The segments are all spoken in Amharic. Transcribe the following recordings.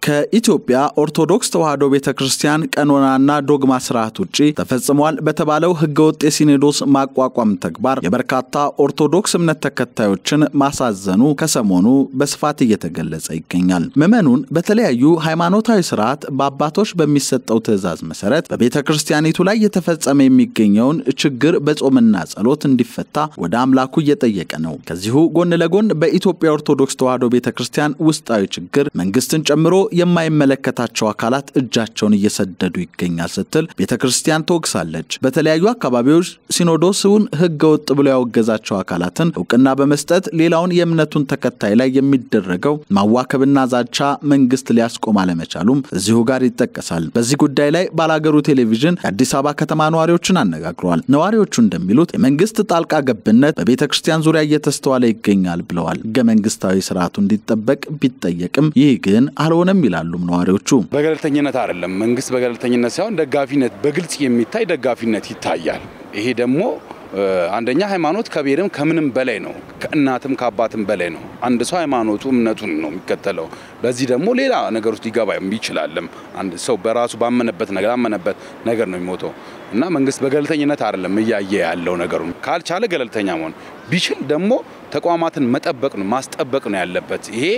ከኢትዮጵያ ኦርቶዶክስ ተዋሕዶ ቤተ ክርስቲያን ቀኖናና ዶግማ ስርዓት ውጭ ተፈጽሟል በተባለው ህገወጥ የሲኖዶስ ማቋቋም ተግባር የበርካታ ኦርቶዶክስ እምነት ተከታዮችን ማሳዘኑ ከሰሞኑ በስፋት እየተገለጸ ይገኛል። ምዕመኑን በተለያዩ ሃይማኖታዊ ስርዓት በአባቶች በሚሰጠው ትእዛዝ መሰረት በቤተ ክርስቲያኒቱ ላይ የተፈጸመ የሚገኘውን ችግር በጾምና ጸሎት እንዲፈታ ወደ አምላኩ እየጠየቀ ነው። ከዚሁ ጎን ለጎን በኢትዮጵያ ኦርቶዶክስ ተዋሕዶ ቤተ ክርስቲያን ውስጣዊ ችግር መንግስትን ጨምሮ የማይመለከታቸው አካላት እጃቸውን እየሰደዱ ይገኛል ስትል ቤተ ክርስቲያን ትወቅሳለች። በተለያዩ አካባቢዎች ሲኖዶስውን ህገ ወጥ ብሎ ያወገዛቸው አካላትን እውቅና በመስጠት ሌላውን የእምነቱን ተከታይ ላይ የሚደረገው ማዋከብና ዛቻ መንግስት ሊያስቆም አለመቻሉም እዚሁ ጋር ይጠቀሳል። በዚህ ጉዳይ ላይ ባላገሩ ቴሌቪዥን የአዲስ አበባ ከተማ ነዋሪዎችን አነጋግረዋል። ነዋሪዎቹ እንደሚሉት የመንግስት ጣልቃ ገብነት በቤተ ክርስቲያን ዙሪያ እየተስተዋለ ይገኛል ብለዋል። ህገ መንግስታዊ ስርዓቱ እንዲጠበቅ ቢጠየቅም ይህ ግን አልሆነም ይላሉም ነዋሪዎቹ። በገለልተኝነት አይደለም። መንግስት በገለልተኝነት ሳይሆን ደጋፊነት፣ በግልጽ የሚታይ ደጋፊነት ይታያል። ይሄ ደግሞ አንደኛ ሃይማኖት ከብሔርም ከምንም በላይ ነው። ከእናትም ከአባትም በላይ ነው። አንድ ሰው ሃይማኖቱ እምነቱን ነው የሚከተለው። በዚህ ደግሞ ሌላ ነገር ውስጥ ሊገባ ይችላልም። አንድ ሰው በራሱ ባመነበት ነገር አመነበት ነገር ነው የሚሞተው እና መንግስት በገለልተኝነት አይደለም እያየ ያለው ነገሩ። ካልቻለ ገለልተኛ መሆን ቢችል ደግሞ ተቋማትን መጠበቅ ነው ማስጠበቅ ነው ያለበት። ይሄ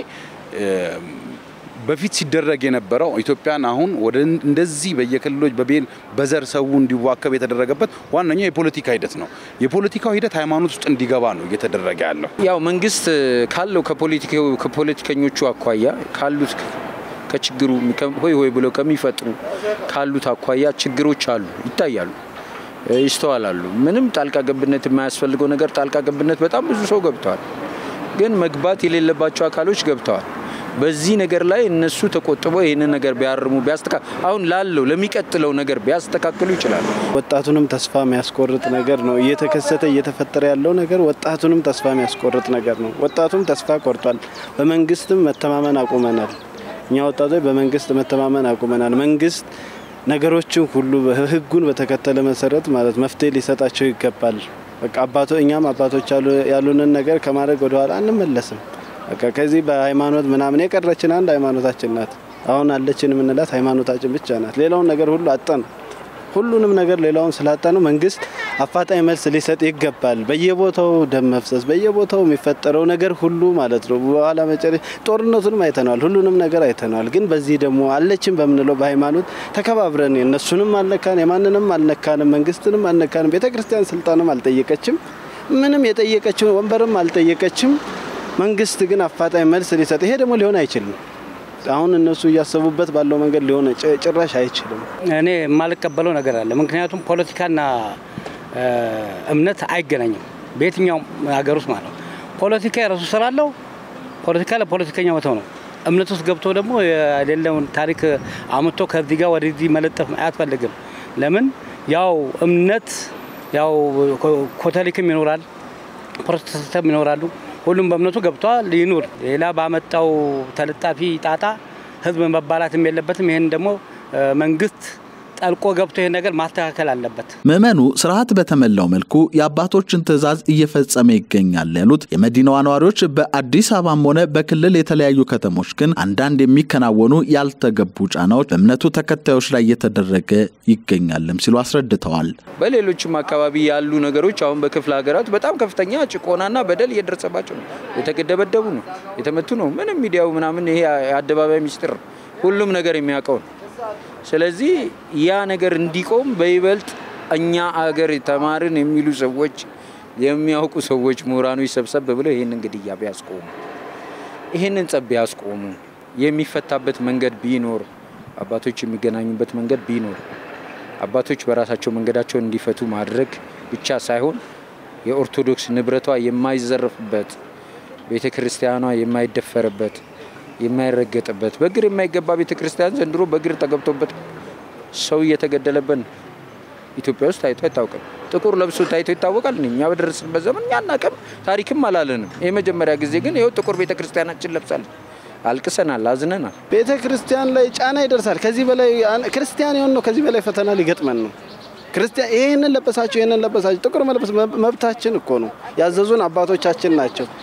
በፊት ሲደረግ የነበረው ኢትዮጵያን አሁን ወደ እንደዚህ በየክልሎች በብሔር በዘር ሰው እንዲዋከብ የተደረገበት ዋነኛው የፖለቲካ ሂደት ነው። የፖለቲካው ሂደት ሃይማኖት ውስጥ እንዲገባ ነው እየተደረገ ያለው። ያው መንግስት ካለው ከፖለቲከኞቹ አኳያ ካሉት ከችግሩ ሆይ ሆይ ብለው ከሚፈጥሩ ካሉት አኳያ ችግሮች አሉ፣ ይታያሉ፣ ይስተዋላሉ። ምንም ጣልቃ ገብነት የማያስፈልገው ነገር ጣልቃ ገብነት በጣም ብዙ ሰው ገብተዋል። ግን መግባት የሌለባቸው አካሎች ገብተዋል። በዚህ ነገር ላይ እነሱ ተቆጥበው ይህንን ነገር ቢያርሙ ቢያስተካ አሁን ላለው ለሚቀጥለው ነገር ቢያስተካክሉ ይችላሉ። ወጣቱንም ተስፋ የሚያስቆርጥ ነገር ነው እየተከሰተ እየተፈጠረ ያለው ነገር ወጣቱንም ተስፋ የሚያስቆርጥ ነገር ነው። ወጣቱም ተስፋ ቆርጧል። በመንግስትም መተማመን አቁመናል። እኛ ወጣቶች በመንግስት መተማመን አቁመናል። መንግስት ነገሮችን ሁሉ ህጉን በተከተለ መሰረት ማለት መፍትሄ ሊሰጣቸው ይገባል። በቃ አባቶ እኛም አባቶች ያሉንን ነገር ከማድረግ ወደኋላ አንመለስም። በቃ ከዚህ በሃይማኖት ምናምን የቀረችን አንድ ሃይማኖታችን ናት። አሁን አለችን የምንላት ሃይማኖታችን ብቻ ናት። ሌላውን ነገር ሁሉ አጣን። ሁሉንም ነገር ሌላውን ስላጣ ነው መንግስት አፋጣኝ መልስ ሊሰጥ ይገባል። በየቦታው ደም መፍሰስ፣ በየቦታው የሚፈጠረው ነገር ሁሉ ማለት ነው። በኋላ መጨረሻ ጦርነቱንም አይተነዋል፣ ሁሉንም ነገር አይተነዋል። ግን በዚህ ደግሞ አለችን በምንለው በሃይማኖት ተከባብረን እነሱንም አልነካን፣ የማንንም አልነካንም፣ መንግስትንም አልነካንም። ቤተክርስቲያን ስልጣንም አልጠየቀችም፣ ምንም የጠየቀችው ወንበርም አልጠየቀችም። መንግስት ግን አፋጣኝ መልስ ሊሰጥ ይሄ ደግሞ ሊሆን አይችልም። አሁን እነሱ እያሰቡበት ባለው መንገድ ሊሆን ጭራሽ አይችልም። እኔ የማልቀበለው ነገር አለ። ምክንያቱም ፖለቲካና እምነት አይገናኝም በየትኛውም ሀገር ውስጥ ማለት ነው። ፖለቲካ የራሱ ስራ አለው። ፖለቲካ ለፖለቲከኛ መተው ነው። እምነት ውስጥ ገብቶ ደግሞ የሌለውን ታሪክ አምጥቶ ከዚህ ጋር ወደዚህ መለጠፍ አያስፈልግም። ለምን ያው እምነት ያው ኮቶሊክም ይኖራል፣ ፕሮቴስታንትም ይኖራሉ። ሁሉም በእምነቱ ገብቷል ይኑር። ሌላ ባመጣው ተለጣፊ ጣጣ ህዝብ መባላትም የለበትም። ይህን ደግሞ መንግስት ጠልቆ ገብቶ ይህን ነገር ማስተካከል አለበት። ምዕመኑ ስርዓት በተሞላው መልኩ የአባቶችን ትዕዛዝ እየፈጸመ ይገኛል ያሉት የመዲናዋ ነዋሪዎች በአዲስ አበባም ሆነ በክልል የተለያዩ ከተሞች ግን አንዳንድ የሚከናወኑ ያልተገቡ ጫናዎች በእምነቱ ተከታዮች ላይ እየተደረገ ይገኛልም ሲሉ አስረድተዋል። በሌሎችም አካባቢ ያሉ ነገሮች አሁን በክፍለ ሀገራት በጣም ከፍተኛ ጭቆናና በደል እየደረሰባቸው ነው። የተገደበደቡ ነው፣ የተመቱ ነው። ምንም ሚዲያው ምናምን ይሄ የአደባባይ ሚስጥር ሁሉም ነገር የሚያውቀው ነው። ስለዚህ ያ ነገር እንዲቆም በይበልጥ እኛ አገር ተማርን የሚሉ ሰዎች የሚያውቁ ሰዎች ምሁራኖች ሰብሰብ ብለው ይህንን ግድያ ቢያስቆሙ፣ ይህንን ጸብ ቢያስቆሙ፣ የሚፈታበት መንገድ ቢኖር፣ አባቶች የሚገናኙበት መንገድ ቢኖር፣ አባቶች በራሳቸው መንገዳቸውን እንዲፈቱ ማድረግ ብቻ ሳይሆን የኦርቶዶክስ ንብረቷ የማይዘረፍበት ቤተ ክርስቲያኗ የማይደፈርበት የማይረገጥበት በእግር የማይገባ ቤተ ክርስቲያን ዘንድሮ በእግር ተገብቶበት ሰው እየተገደለበት ኢትዮጵያ ውስጥ ታይቶ አይታወቅም። ጥቁር ለብሶ ታይቶ ይታወቃል? እኛ በደረስንበት ዘመን እኛ አናውቅም፣ ታሪክም አላለንም። የመጀመሪያ ጊዜ ግን ይኸው ጥቁር ቤተ ክርስቲያናችን ለብሳለች። አልቅሰናል፣ አዝነናል። ቤተ ክርስቲያን ላይ ጫና ይደርሳል። ከዚህ በላይ ክርስቲያን የሆን ነው ከዚህ በላይ ፈተና ሊገጥመን ነው። ክርስቲያን ይህንን ለበሳችሁ፣ ይህንን ለበሳችሁ፣ ጥቁር መለበስ መብታችን እኮ ነው። ያዘዙን አባቶቻችን ናቸው።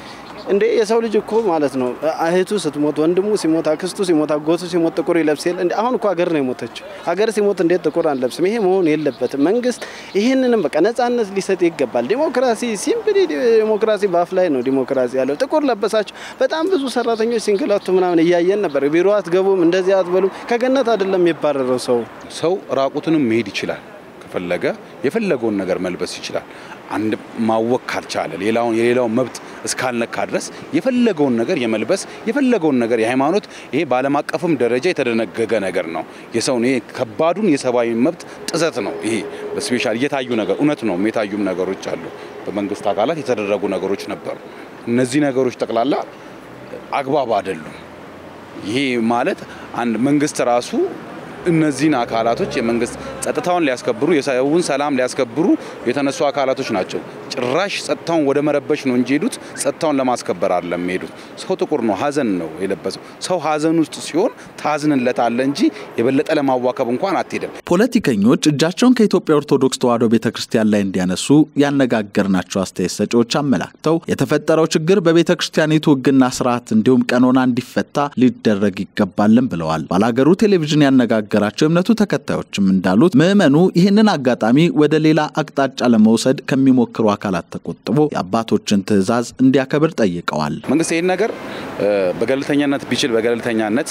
እንዴ የሰው ልጅ እኮ ማለት ነው እህቱ ስትሞት፣ ወንድሙ ሲሞት፣ አክስቱ ሲሞት፣ አጎቱ ሲሞት ጥቁር ይለብስ የለ እንዴ? አሁን እኮ ሀገር ነው የሞተችው። ሀገር ሲሞት እንዴት ጥቁር አንለብስም? ይሄ መሆን የለበትም። መንግስት ይህንንም በቃ ነጻነት ሊሰጥ ይገባል። ዲሞክራሲ ሲምፕሊ ዲሞክራሲ በአፍ ላይ ነው ዲሞክራሲ ያለው። ጥቁር ለበሳችሁ በጣም ብዙ ሰራተኞች ሲንግላቱ ምናምን እያየን ነበር። ቢሮ አትገቡም፣ እንደዚህ አትበሉም። ከገነት አይደለም የሚባረረው ሰው ሰው ራቁትንም መሄድ ይችላል። ከፈለገ የፈለገውን ነገር መልበስ ይችላል። አንድ ማወቅ ካልቻለ ሌላውን የሌላውን መብት እስካልነካ ድረስ የፈለገውን ነገር የመልበስ የፈለገውን ነገር የሃይማኖት ይሄ በዓለም አቀፍም ደረጃ የተደነገገ ነገር ነው። የሰውን ይሄ ከባዱን የሰብአዊ መብት ጥሰት ነው። ይሄ በስፔሻል እየታዩ ነገር እውነት ነው። የታዩም ነገሮች አሉ። በመንግስት አካላት የተደረጉ ነገሮች ነበሩ። እነዚህ ነገሮች ጠቅላላ አግባብ አይደሉም። ይሄ ማለት አንድ መንግስት ራሱ እነዚህን አካላቶች የመንግስት ጸጥታውን ሊያስከብሩ የሰውን ሰላም ሊያስከብሩ የተነሱ አካላቶች ናቸው። ጭራሽ ጸጥታውን ወደ መረበሽ ነው እንጂ ሄዱት ጸጥታውን ለማስከበር አይደለም ሄዱት። ሰው ጥቁር ነው፣ ሀዘን ነው የለበሰው። ሰው ሀዘን ውስጥ ሲሆን ታዝንለታለ እንጂ የበለጠ ለማዋከብ እንኳን አትሄድም። ፖለቲከኞች እጃቸውን ከኢትዮጵያ ኦርቶዶክስ ተዋሕዶ ቤተ ክርስቲያን ላይ እንዲያነሱ ያነጋገርናቸው አስተያየት ሰጪዎች አመላክተው የተፈጠረው ችግር በቤተ ክርስቲያኒቱ ሕግና ስርዓት እንዲሁም ቀኖና እንዲፈታ ሊደረግ ይገባልን ብለዋል። ባላገሩ ቴሌቪዥን ያነጋገራቸው የእምነቱ ተከታዮችም እንዳሉት ምዕመኑ ይህንን አጋጣሚ ወደ ሌላ አቅጣጫ ለመውሰድ ከሚሞክሩ አካላት ተቆጥቦ የአባቶችን ትዕዛዝ እንዲያከብር ጠይቀዋል። መንግስት ይህን ነገር በገለልተኛነት ቢችል በገለልተኛነት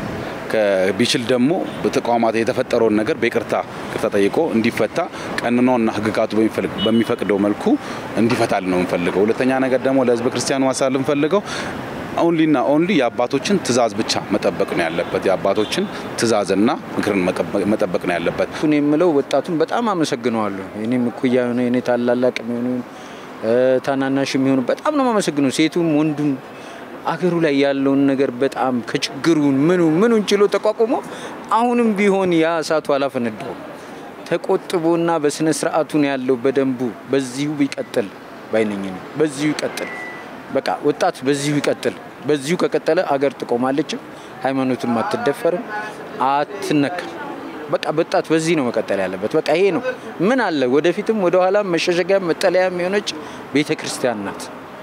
ቢችል ደግሞ በተቋማት የተፈጠረውን ነገር በይቅርታ ይቅርታ ጠይቆ እንዲፈታ ቀኖናውና ህግጋቱ በሚፈቅደው መልኩ እንዲፈታል ነው የምንፈልገው። ሁለተኛ ነገር ደግሞ ለህዝበ ክርስቲያኑ ማሳል የምንፈልገው ኦንሊና ኦንሊ የአባቶችን ትእዛዝ ብቻ መጠበቅ ነው ያለበት። የአባቶችን ትእዛዝና ምክርን መጠበቅ ነው ያለበት። እሱን የምለው ወጣቱን በጣም አመሰግነዋለሁ። እኔም እኩያ የሆነ እኔ ታላላቅ የሚሆኑ ታናናሽ የሚሆኑ በጣም ነው የማመሰግነው። ሴቱም ወንዱም አገሩ ላይ ያለውን ነገር በጣም ከችግሩን ምኑ ምኑን ችሎ ተቋቁሞ አሁንም ቢሆን ያ እሳቱ አላፈነዳውም። ተቆጥቦና በስነ ስርዓቱን ያለው በደንቡ በዚሁ ቢቀጥል ባይነኝ ነው። በዚሁ ይቀጥል። በቃ ወጣት በዚሁ ይቀጥል። በዚሁ ከቀጠለ አገር ትቆማለችም፣ ሃይማኖትም አትደፈርም፣ አትነካም። በቃ ወጣት በዚህ ነው መቀጠል ያለበት። በቃ ይሄ ነው። ምን አለ ወደፊትም ወደኋላም መሸሸጊያ መጠለያም የሆነች ቤተ ክርስቲያን ናት።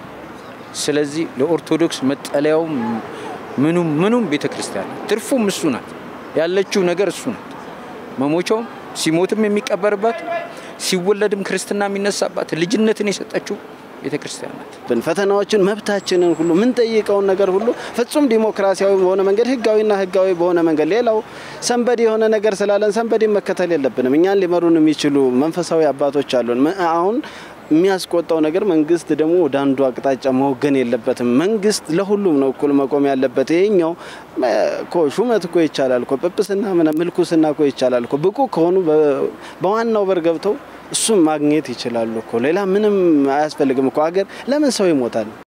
ስለዚህ ለኦርቶዶክስ መጠለያው ምኑም ምኑም ቤተ ክርስቲያን ናት። ትርፉም እሱ ናት። ያለችው ነገር እሱ ናት። መሞቻውም ሲሞትም የሚቀበርባት ሲወለድም ክርስትና የሚነሳባት ልጅነትን የሰጠችው ቤተ ክርስቲያን ናት። ፈተናዎችን መብታችንን ሁሉ የምንጠይቀውን ነገር ሁሉ ፍጹም ዲሞክራሲያዊ በሆነ መንገድ ህጋዊና ህጋዊ በሆነ መንገድ ሌላው ሰንበዲ የሆነ ነገር ስላለን ሰንበዲ መከተል የለብንም። እኛን ሊመሩን የሚችሉ መንፈሳዊ አባቶች አሉን። አሁን የሚያስቆጣው ነገር መንግስት ደግሞ ወደ አንዱ አቅጣጫ መወገን የለበትም። መንግስት ለሁሉም ነው እኩል መቆም ያለበት። ይሄኛው እኮ ሹመት እኮ ይቻላል እኮ ጵጵስና ምልኩስና እኮ ይቻላል እኮ ብቁ ከሆኑ በዋናው በር ገብተው እሱም ማግኘት ይችላሉ እኮ ሌላ ምንም አያስፈልግም እኮ ሀገር ለምን ሰው ይሞታል?